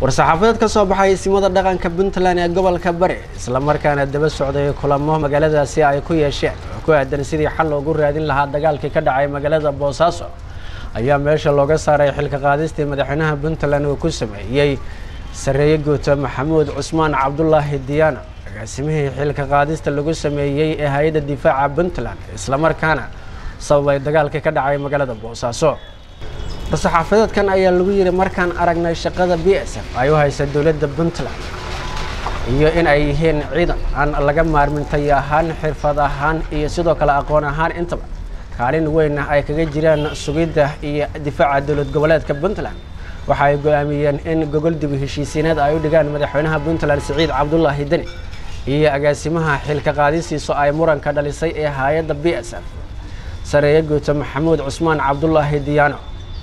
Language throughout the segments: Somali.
war-saxaafadeed ka soo baxay isimada dhaqanka puntland ee gobolka bari islamarkaana daba socday kulamo magaaladaasi ay ku yeesheen oo ku aadan sidii xal loogu raadin lahaa dagaalkii ka dhacay magaalada boosaaso ayaa meesha looga saaray xilka qaadistii madaxweynaha puntland uu ku sameeyey sareeye guuto maxamuud cusmaan cabdulaahi diyaana agaasimihii xilka qaadista lagu sameeyey ee hay-adda difaaca puntland islamarkaana sababay dagaalkii ka dhacay magaalada boosaaso war-saxaafadeedkan ayaa lagu yidhi markaan aragnay shaqada b s f ay u haysa dowladda puntland iyo in ay yihiin ciidan aan laga maarmin tayo ahaan xirfad ahaan iyo sidoo kale aqoon ahaan intaba kaalin weynna ay kaga jiraan sugidda iyo difaaca dowlad goboleedka puntland waxa ay go-aamiyeen in gogol dib heshiisiineed ay u dhigaan madaxweynaha puntland siciid cabdulaahi deni iyo agaasimaha xilka qaadisiisu ay muranka dhalisay ee hay-adda b s f sareeye guuto maxamuud cusmaan cabdulaahi diyaano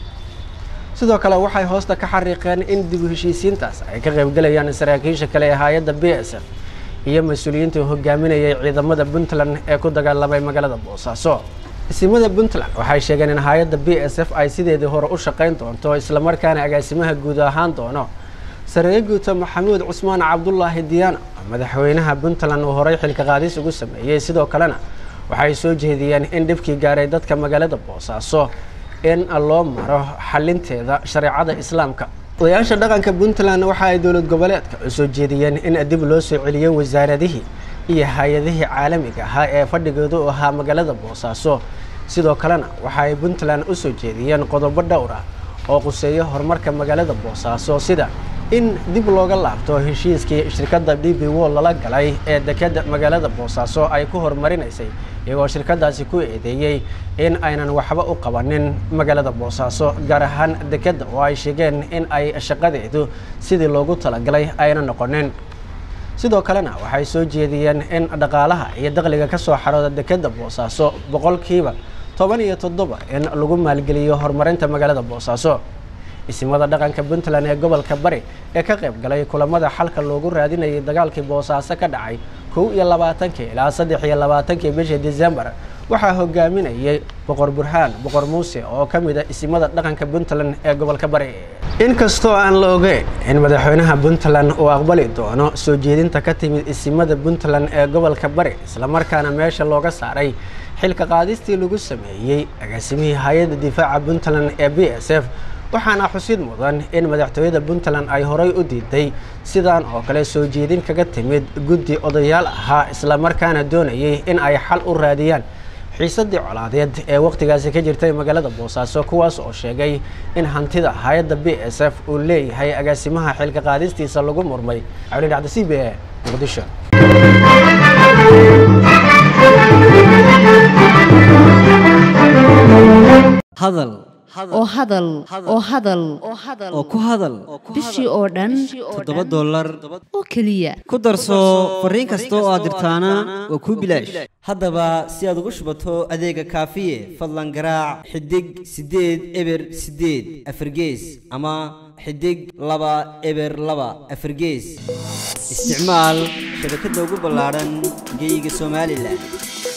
sidoo kale waxay hoosta ka xariiqeen in dib u heshiisiintaas ay ka qaybgelayaan saraakiisha kale ee hay-adda b s f iyo mas-uuliyiintii hogaaminayay ciidamada puntland ee ku dagaalamay magaalada boosaaso isimada puntland waxay sheegeen in hay-adda b s f ay sideedii hore u shaqayn doonto islamarkaana agaasimaha guud ahaan doono sareeye guuto maxamuud cusmaan cabdulaahi diyaano madaxweynaha puntland uu horey xilka qaadis ugu sameeyey sidoo kalena waxay soo jeediyeen in dhibkii gaaray dadka magaalada boosaaso in loo maro xalinteeda shareecada islaamka odayaasha dhaqanka puntland waxa ay dowlad goboleedka u soo jeediyeen in dib loo soo celiyo wasaaradihii iyo hay-adihii caalamiga ahaa ee fadhigooda u ahaa magaalada boosaaso sidoo kalena waxa ay puntland u soo jeediyeen qodobo dhowr ah oo quseeyo horumarka magaalada boosaaso sida in dib looga laabto heshiiskii shirkadda d b wo lala galay ee dekeda magaalada boosaaso ay ku horumarinaysay iyagoo shirkadaasi ku eedeeyey in aynan waxba u qabanin magaalada boosaaso gaar ahaan dekedda oo ay sheegeen in ay shaqadeedu sidii loogu talagalay ayna noqonin sidoo kalena waxay soo jeediyeen in dhaqaalaha iyo dakhliga ka soo xarooda dekedda boosaaso boqolkiiba toban iyo toddoba in lagu maalgeliyo horumarinta magaalada boosaaso isimada dhaqanka puntland ee gobolka bari ee ka qayb galay kulamada xalka loogu raadinayay dagaalkii boosaaso ka dhacay kow iyo labaatankii ilaa saddex iyo labaatankii bishii december waxaa hogaaminayay boqor burhaan boqor muuse oo ka mid a isimada dhaqanka puntland ee gobolka bari inkastoo aan la ogeyn in madaxweynaha puntland uu aqbali doono soo jeedinta ka timid isimada puntland ee gobolka bari islamarkaana meesha looga saaray xilka qaadistii lagu sameeyey agaasimihii hay-adda difaaca puntland ee b s f waxaana xusid mudan in madaxtooyada puntland ay horay u diiday sidaan oo kale soo jeedin kaga timid guddi odayaal ahaa islamarkaana doonayay in ay xal u raadiyaan xiisadii colaadeed ee wakhtigaasi ka jirtay magaalada boosaaso kuwaas oo sheegay in hantida hay-adda b s f uu leeyahay agaasimaha xilka qaadistiisa lagu murmay cawli dhacda c b e muqdisho hadal oo hadal oo hadal oo ku hadal bishii oo dhan toddoba dollar oo keliya ku darso fariin kasta oo aad dirtaana waa kuu bilaash haddaba si aad ugu shubato adeega kaafiye fadlan garaac xidig siddeed eber siddeed afargees ama xidig laba eber laba afargees isticmaal shabakadda ugu ballaadhan geyga somalilan